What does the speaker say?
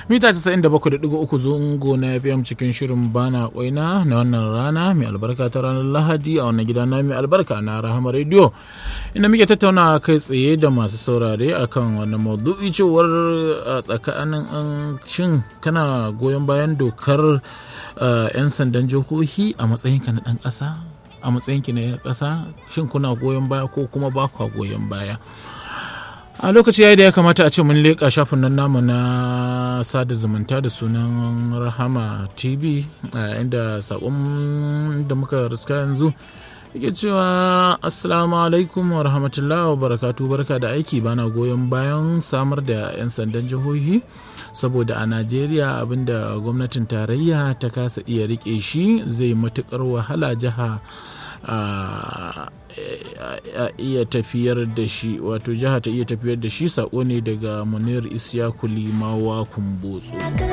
mita 97.3 zungo na fm cikin shirin bana kwaina na wannan rana mai albarka ta ranar lahadi a wannan gida na mai albarka na rahama radio inda muke tattauna kai tsaye da masu saurare akan wannan maudu'i cewar a tsakanin an shin kana goyon bayan dokar 'yan sandan jihohi a matsayinka na ɗan ƙasa a matsayinki na ƙasa shin kuna goyon baya ko kuma ba kwa goyon baya a lokaci yayi da ya kamata a ce mun leƙa shafin nan namu na sada zumunta da sunan rahama tv inda saƙon da muka riska yanzu yake cewa assalamu alaikum wa rahmatullahi wa barakatu barka da aiki bana goyon bayan samar da 'yan sandan jihohi saboda a najeriya abinda gwamnatin tarayya ta kasa iya rike shi zai matukar wahala jiha a iya tafiyar da shi wato jiha ta iya tafiyar da shi sako ne daga munir isyaku limawa kumbotso